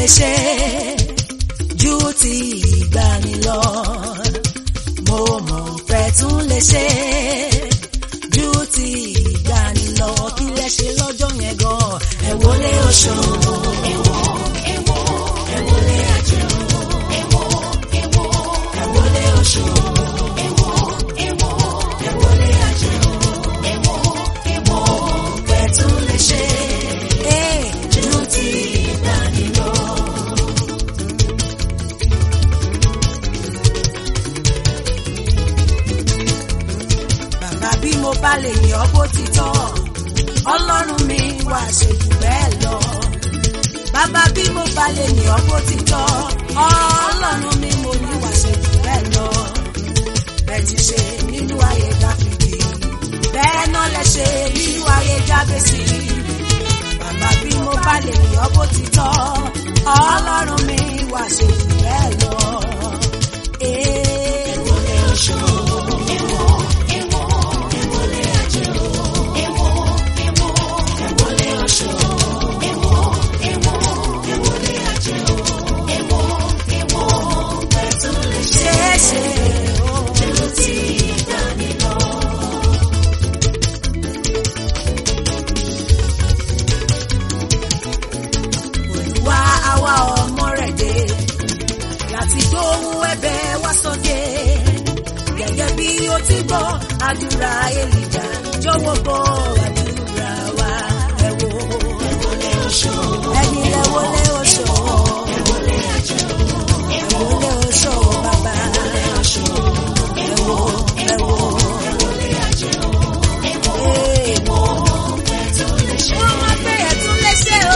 lè ṣe ju ti ìgbani lọ mo mọ̀ pé tún lè ṣe ju ti ìgbani lọ kí lẹ ṣe lọ́jọ́ yẹn gan ẹ wọlé oṣù ẹ wọlé àjẹ́ ẹ wọlé oṣù ẹ wọlé àjẹ́ mo mọ̀ pé tún lè ṣe ju ti ìgbani lọ. bàbá bí mo bá lè yàn ọ́ bó ti tọ́ ọlọ́run mi wá ṣe jù bẹ́ẹ̀ lọ. bàbá bí mo bá lè yàn ọ́ bó ti tọ́ ọlọ́run mi mo ní wá ṣe jù bẹ́ẹ̀ lọ. bẹ́ẹ̀ ti ṣe nínú ayé dáfídì bẹ́ẹ̀ náà lẹ ṣe nínú ayé jábẹ́sì. bàbá bí mo bá lè yàn ọ́ bó ti tọ́ ọlọ́run mi wá ṣe jù bẹ́ẹ̀ lọ. Ee, wọlé oṣù. ṣeéṣe ojú ti dání lọ. Olúwa àwa ọmọ rẹ̀ dé láti gbóhùn ẹ̀bẹ̀ wá sókè gẹ́gẹ́ bí ó ti gbọ́ àdúrà Èlíjà jọ̀wọ́ gbọ́ àdúrà wa ẹ wò ẹ̀yin lẹ wọlé oṣù ẹ wọlé oṣù bàbá ẹ wò ẹ wò ee wọ́n máa pé ẹ̀tún léṣe o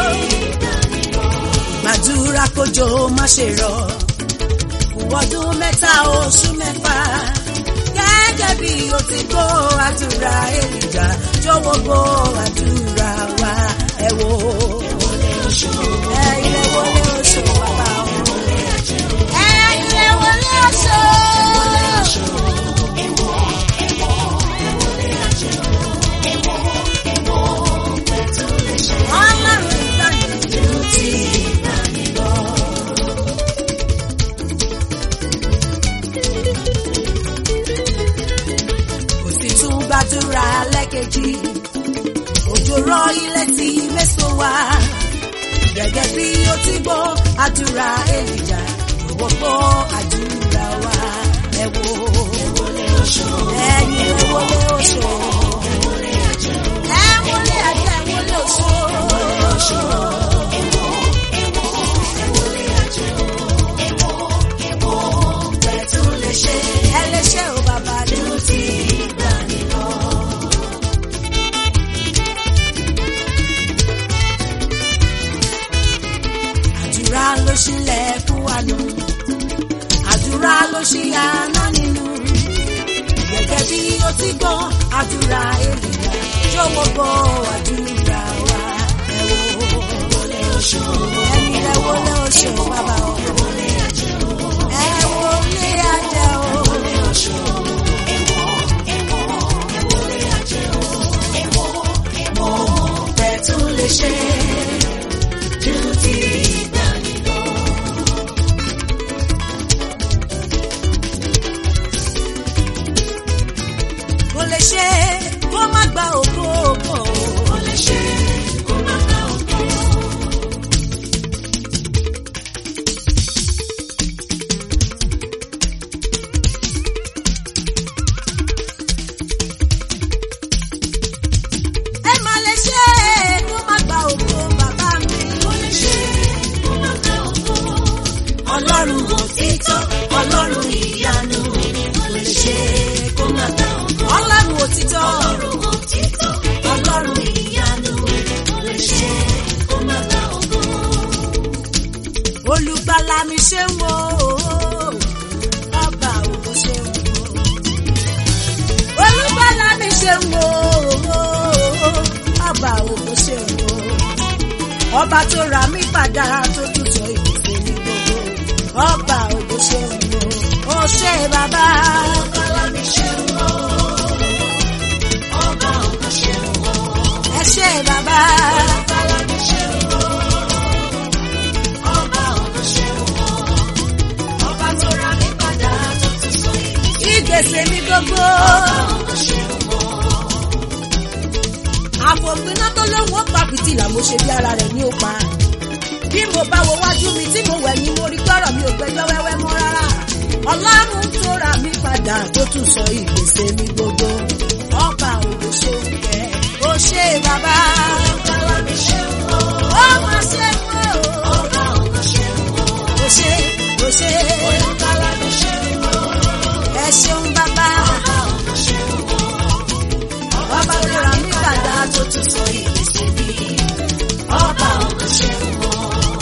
gbàdúrà kójò má ṣe rọ̀ fún ọdún mẹ́ta oṣù mẹ́fà gẹ́gẹ́ bí o ti gbọ́ àdúrà Èlíjà jọ̀wọ́ gbọ́ àdúrà wa ẹ wò ẹ ilé wọlé oṣù bàbá o ẹ ilé wọlé oṣù. Ọlọ́run ìgbàlódé ti ìgbàlódé lọ. kò sì tún gbàdúrà lẹ́kẹ̀jì òjò rọ̀ ilẹ̀ tí méso wá gẹ́gẹ́ bí ó ti gbọ́ àdúrà Èlíjà ìwọ gbọ́ àdúrà wa ẹ wò ẹ̀yin ẹ wọlé oṣù ẹ wọlé àjẹ́ ẹ wọlé oṣù. ẹ lè ṣe ò bàbá dúró tí ìgbà nínú. àdúrà ló ṣílẹ̀ fún wa nù àdúrà ló ṣí àná nínú gẹ́gẹ́ bí ó ti gbọ́ àdúrà Èlíjà jọ̀wọ́ gbọ́ àdúrà wa ẹ wò ẹni ẹ wọlé oṣù bàbá o ẹ wọlé àjẹ́ o. Bẹ́ẹ̀ tún lè ṣe ju ti ìgbàanì lọ. Kò lè ṣe kó má gba ògo ògo. Kò lè ṣe kó má gba ògo. ẹ má lè ṣe kó má gba ògo bàbá mi. Kò lè ṣe kó má gba ògo. Ọlọ́run òtítọ́, Ọlọ́run ìyanu. Kò lè ṣe kó má gba ògo. Ọlọ́run òtítọ́. Ọlọ́run òtítọ́. Ọlọ́run ìyanu. Kò lè ṣe kó má gba ògo. Olùgbàlà mi ṣe ń wo ọba ògo ṣe ń wo olùgbàlà mi ṣe ń wo ọba ògo ṣe ń wo ọba tó ra mí padà tó tútù ìpèsè ní gbogbo ọba ògo ṣe ń wo ó ṣe bàbá. olùgbàlà mi ṣe ń wo ọba ògo ṣe ń wo ẹ ṣe bàbá. olùgbàlà mi ṣe ń wo gbèsè mi gbogbo. àfòpiná tó lóun ó pa fìtílà mo ṣe bí ara rẹ̀ ní ó pa. bí mo bá wo wájú mi tí mo wẹ̀ ni mo rí gbọ́rọ̀ mi ò gbẹjọ́ wẹ́wẹ́ mọ́ rárá. ọlọ́run tó ra mi padà tó tún sọ ìgbésẹ̀ mi gbogbo. ọba òde ṣe ń kẹ́ ó ṣe bàbá. ó máa ṣe kó. ó ṣe ó ṣe. ẹ ṣeun bàbá. ọba tó ra mi padà tó tún sọ ìgbésẹ̀ mi. ọba òde ṣe ń kọ́.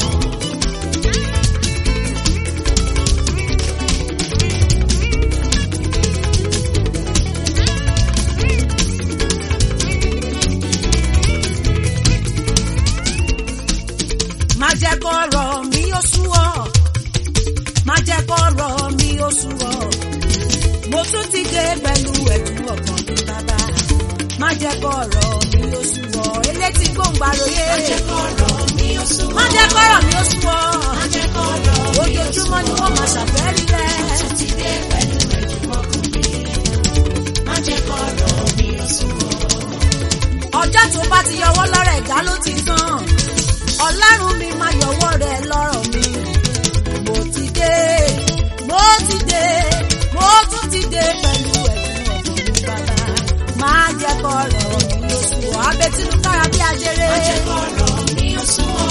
má jẹ́ kọ́rọ̀ mi ó sú ọ má jẹ́ kọ́rọ̀ mi ó sú ọ mo tún ti dé pẹ̀lú ẹ̀dùn ọkàn mi bàbá má jẹ́ kọ́rọ̀ mi ó sú ọ elétí gbòǹgbàròyé má jẹ́ kọ́rọ̀ mi ó sú ọ má jẹ́ kọ́rọ̀ mi ó sú ọ má jẹ́ kọ́rọ̀ mi ó sú ọ ojoojúmọ́ ni wọ́n máa ṣàfẹ́rí rẹ̀ mo tún ti dé pẹ̀lú ẹ̀dùn ọkàn mi má jẹ́ kọ́rọ̀ mi ó sú ọ ọjọ́ tó bá ti yọwọ́ lọ́rọ̀ ẹ̀dá ló ti tán ọlọ́run mi máa yọwọ́ rẹ̀ lọ́rọ̀ mi mo ti dé mo ti dé mo tún ti dé pẹ̀lú ẹ̀dùn ọ̀gbọ̀n mi bàbá máa jẹ́ kọ́rọ̀ mi ó sùn ọ́ abẹ́tínú kára bí ajere. má jẹ́ kọ́rọ̀ mi ó sùn ọ́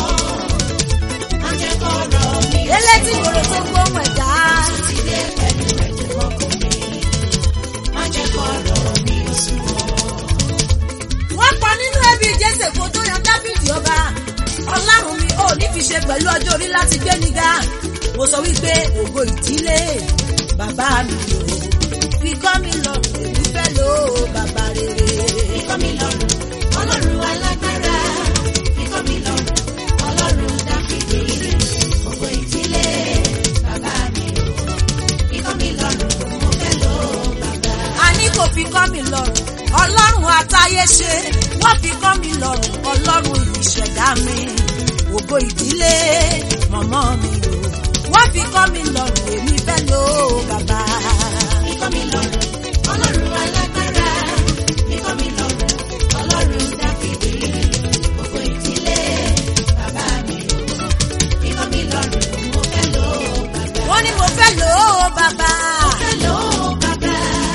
má jẹ́ kọ́rọ̀ mi ó sùn ọ́ elétí ìgboro tó gbóhùn ẹ̀dá. mo tún ti dé pẹ̀lú ẹ̀dùn ọ̀gbọ̀n mi má jẹ́ kọ́rọ̀ mi ó sùn ọ́ wọ́n pa nínú ẹbí jésè kó tó yan dábìdì ọba ọlọ́run mi ò ní fi ṣe pẹ̀lú ọjọ́ orí láti gbé nígà mo sọ wípé ògo ìdílé bàbá mi o fi kọ́ mi lọ́rùn èmi fẹ́ lò ó bàbá rere. fi kọ́ mi lọ́rùn ọlọ́run alágbára fi kọ́ mi lọ́rùn ọlọ́run dáfídì ògo ìdílé bàbá mi o fi kọ́ mi lọ́rùn mo fẹ́ lò ó bàbá. a ní kò fi kọ́ mi lọ́rùn ọlọ́run àtayé ṣe wọ́n fi kọ́ mi lọ́rùn ọlọ́run ìṣẹ̀dá mi ògo ìdílé mọ̀mọ́ mi o wọ́n fi kọ́ mi lọ́rùn èmi fẹ́ lò ó bàbá. fi kọ́ mi lọ́rùn ọlọ́run alágbára fi kọ́ mi lọ́rùn ọlọ́run dáfídì ògo ìdílé bàbá mi o fi kọ́ mi lọ́rùn mo fẹ́ lò ó bàbá. wọ́n ní mo fẹ́ lò ó bàbá. mo fẹ́ lò ó bàbá.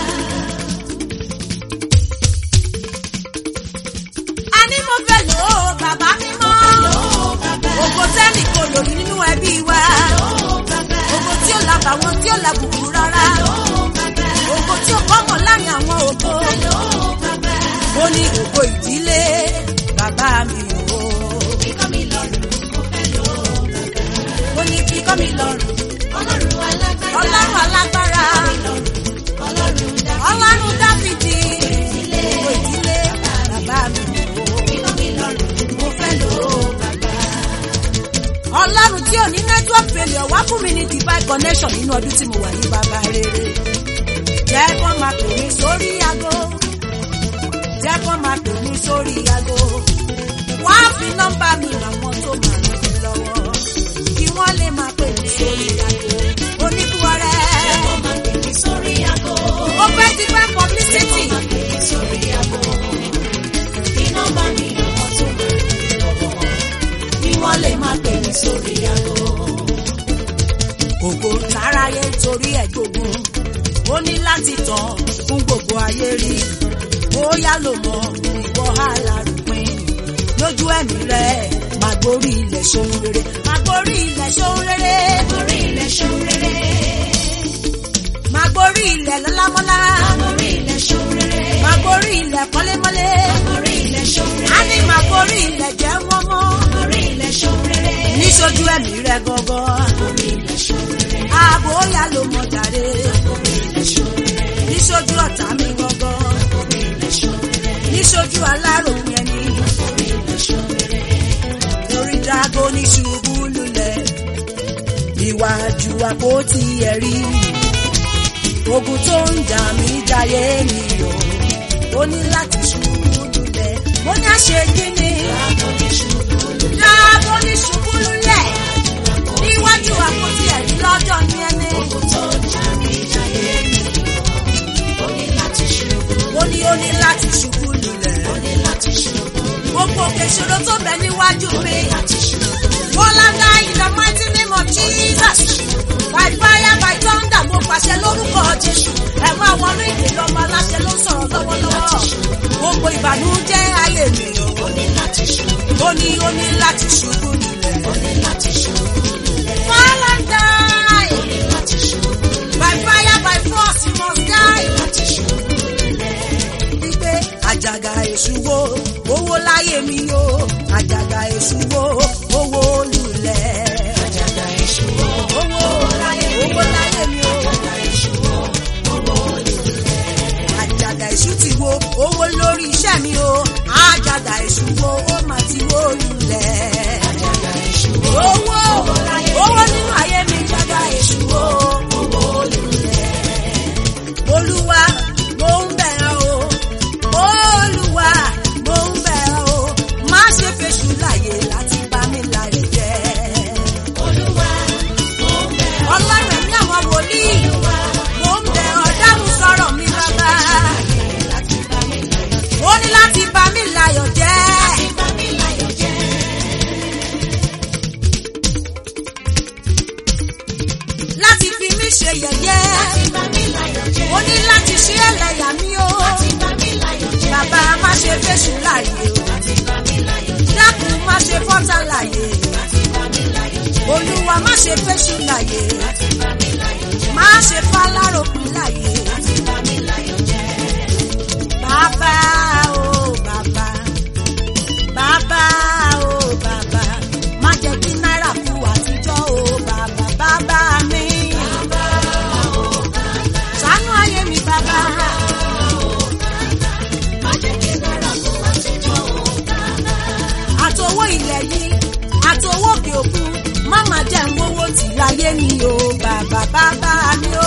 a ní mo fẹ́ lò ó bàbá mímọ́. ògo tẹ́nì kò lòrí nínú ẹbí wa. ògo tí ó la bàwọn tí ó la bùkún rárá. ògo tí ó kọ́mọ̀ láàrin àwọn ògo. ó ní ògo ìdílé bàbá mi o. Kíkọ́ mi lọ́rùn, mo fẹ́ lò ó bàbá. ó ní fi kọ́ mi lọ́rùn. Ọlọ́run alágbára. ọlọ́run alágbára. Ọlọ́run dá. ọlọ́run dáfídì. ògo ìdílé bàbá mi o. Kíkọ́ mi lọ́rùn, mo fẹ́ lò ó bàbá. ọlọ́run tí ò ní network failure wá fún mi ní divine connection nínú ọdún tí mo wà ní bàbá rere jẹ́ kó máa pè mí sórí aago jẹ́ kó máa pè mí sórí aago wá fi nọ́mbà mi àwọn tó máa ràn mí lọ́wọ́ kí wọ́n lè máa pè mí sórí aago oníkúọrẹ́ Ó máa pè mí sórí aago. ó fẹ́ ti fẹ́ publicity Ó máa pè mí sórí aago. Kí nọ́mbà mi àwọn tó máa ràn mí lọ́wọ́. Kí wọ́n lè máa pè mí sórí aago. ògo táráyé torí ẹ̀ gbógun ó ní láti tàn fún gbogbo ayé rí bóyá ló mọ ìwọ alárùpin lójú ẹ̀mí rẹ̀ máa gborí ilẹ̀ ṣohun rere máa gborí ilẹ̀ ṣohun rere Orí ilẹ̀ ṣòun rere. máa gborí ilẹ̀ lọ́lámọ́lá Orí ilẹ̀ ṣòun rere. máa gborí ilẹ̀ kọ́lémọ́lé Orí ilẹ̀ ṣòun á rere. ní máa gborí ilẹ̀ jẹ́ mọ́mọ́ Orí ilẹ̀ ṣòun rere. níṣojú ẹ̀mí rẹ̀ gọ́gọ́ Orí ilẹ̀ ṣòun rere. àbóyá ló mọ̀ jàre Orí ilẹ̀ ṣòun rere. níṣojú ọ̀tá mi gọ́gọ́. Orí ilẹ̀ ṣòun rere. níṣojú aláròyìn ẹni Orí ilẹ̀ ṣòun rere. lórí dragoni ṣubú lulẹ̀ ìwájú àpótí ẹ̀rí ogun tó ń jà mí jayé mi o ó ní láti ṣubú lulẹ̀ mo ní àṣejì ni dragoni ṣubú lulẹ̀ níwájú àpótí ẹ̀rí lọ́jọ́ ní ẹni gbogbo ìṣòro tó bẹ níwájú mi. Bọ́láńgá in the mighty name of Jesus. By fire by thunder mo pàṣẹ lórúkọ Jésù. Ẹ̀wọ̀n àwọn ọ̀rọ̀ ìdè lọ́mọ aláṣẹ ló ń sọ̀rọ̀ lọ́wọ́lọ́wọ́. Gbogbo ìbànújẹ́ ayé mi o. Ó ní ó ní láti ṣubú nílẹ̀. Bọ́láńgá by fire by force you must die. Wípé àjàgà èṣù wo owó láyé mi o. Àjàgà èṣù wo owó lulẹ̀. Àjàgà èṣù wo owó láyé owó láyé mi o. Àjàgà èṣù ti wo owó lórí iṣẹ́ mi o. Àjàgà èṣù wo ó mà ti wó lulẹ̀. Àjàgà èṣù wo owó owó nínú ayé mi. Àjàgà èṣù wo owó lulẹ̀. Olúwa mo ń bẹ̀ ọ́ o. Olúwa mo ń bẹ̀ ọ́ o. Má ṣe fèsù láyè láti bá mi láyè jẹ́. Ọlọ́run ẹ̀mí àwọn wòlíì. Mo ń bẹ̀ ọ́ dáhùn sọ̀rọ̀ mi bàbá. Ó ní láti bá mi láyọ̀ jẹ́. Láti fi mí ṣe yẹ̀yẹ́. Ó ní láti ṣe ẹlẹ́yà mi o. Bàbá má ṣe fèsù láyè o. Dákun má ṣe fọ́tà láyè. Olúwa má ṣe fèsù láyè. Má ṣe fáláròpin láyè. Bàbá o bàbá. Bàbá o bàbá. Má jẹ́ kí náírà kú àtijọ́ o bàbá. Bàbá mi. Ṣàánú ayé mi bàbá. Àtowó ilẹ̀ yìí, àtowó òkè òkun, má má jẹ́ ń wówó tì láyé mi o bàbá bàbá mi o.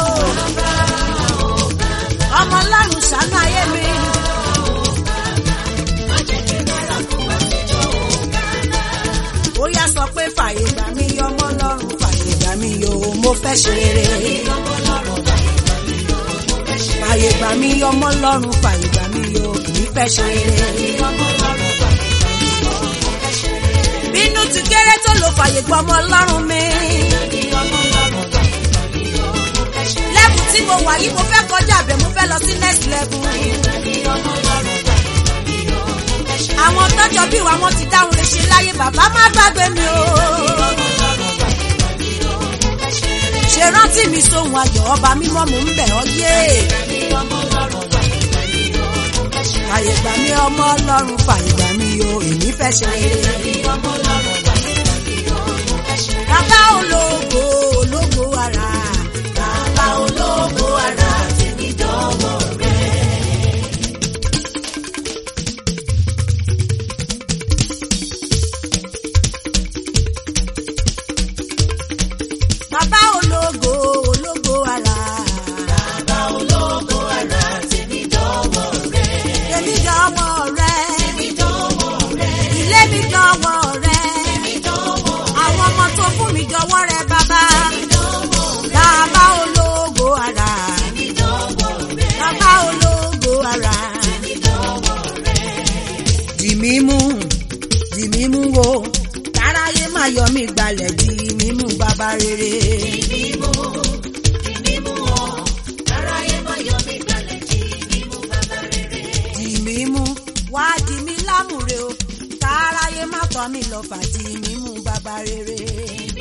Ọmọ ọlọ́run ṣàánú ayé mi. Ó yá sọ pé fàyè gbà mí ọmọ ọlọ́run fàyè gbà mí o mo fẹ́ ṣe rere. Fàyè gbà mí ọmọ ọlọ́run fàyè gbà mí o kì í fẹ́ ṣe rere. Bínú ti kéré tó lò fàyè gbà ọmọ ọlọ́run mi. Lẹ́bù tí mo wà yìí mo fẹ́ kọjá àbẹ̀ mo fẹ́ lọ sí next level. Àwọn tọ́jọ́ bí wa wọ́n ti dáhùn lè ṣe láyé bàbá má gbàgbé mi o. Ṣé rántí mi sóhun ayọ̀ ọba mímọ́ mò ń bẹ̀ ọ́ yé. Fàyè gbà mí ọmọ ọlọ́run fàyè gbà mí o èmi fẹ́ ṣe rere. Bàbá ológo ológo ara. Bàbá ológo ara tèmi dọ́wọ́ rẹ̀. Bàbá ológo ológo ara. Bàbá ológo ara tèmi dọ́wọ́ rẹ̀. Tèmi dọ́wọ́ rẹ̀. Tèmi dọ́wọ́ rẹ̀. Ilé mi dọ́wọ́ rẹ̀. Tèmi dọ́wọ́ rẹ̀. Àwọn ọmọ tó fún mi dọ́wọ́ rẹ̀ bàbá. Tèmi dọ́wọ́ rẹ̀. Bàbá ológo ara. Tèmi dọ́wọ́ rẹ̀. Bàbá ológo ara. Tèmi dọ́wọ́ rẹ̀. Dì mí mú, dì mí mú wo, káráyé má yọ mí gbalẹ̀ dì mí mú bàbá rere. dì mí mú wá dì mí lámùrè o káráyé má tọ́ mi lọ fà dì mí mú bàbá rere.